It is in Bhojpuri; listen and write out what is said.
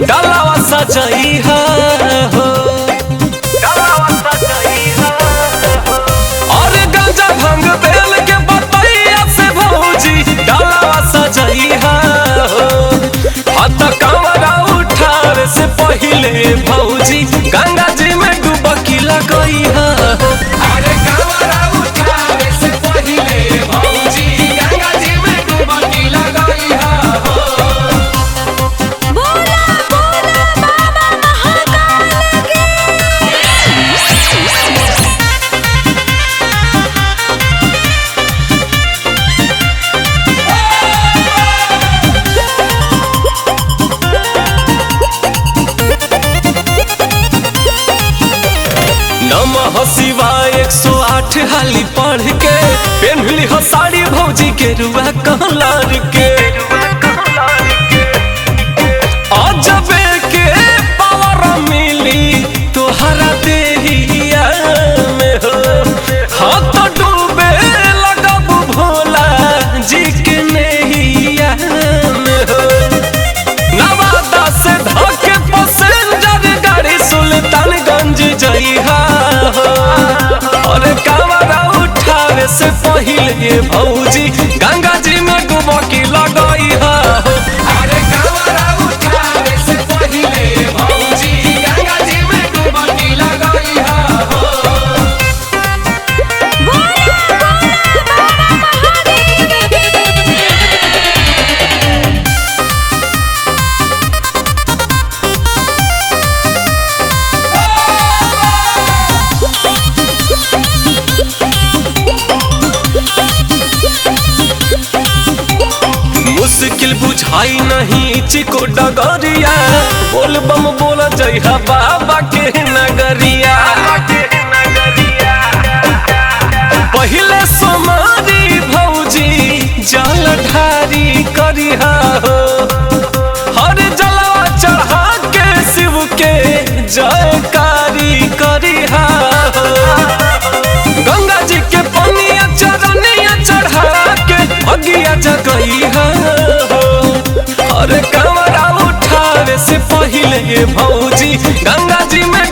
डालावा सजाई हा हो और गांजा भांग बेल के बतैया से भौजी डालावा सजाई हा हो हत कांवरा उठावे से पहिले भौजी गंगा जी में डुबकी लगई हा हो अरे कांवरा उठावे से पहिले भौजी गंगा जी में डुबकी लगई हा हो बोला बोला बाबा महाकाल की नमः शिवाय एक सौ आठ हाली पढ़ के पेन्हली हो साड़ी भौजी के रुआ कहलार के अजबे के पावर मिली तोहरा देहिया में हो हाथ डूबे लगब भोला जी के नैया में हो नवादा से धके पैसेंजर गाड़ी सुल्तानगंज जइहा हो और कावरा उठावे से पहिले भौजी गंगा जी में डुबकी लगई हा हो अरे कावरा उठावे से पहिले भौजी गंगा जी में डुबकी लगई हा हो बोला बोला बाबा महादेव की मुश्किल बुझाई नहीं चिको डगरिया बोल बम बोल जइहा बाबा के नगरिया पहिले सोमारी भौजी जल ढारी करिहा हो हर जलवा चढ़ा के शिव के जयकारी करिहा हो गंगा जी के पनिया चरनिया चढ़ा के अगिया जगई हो अरे कमरा उठावे से पहिले भौजी गंगा जी में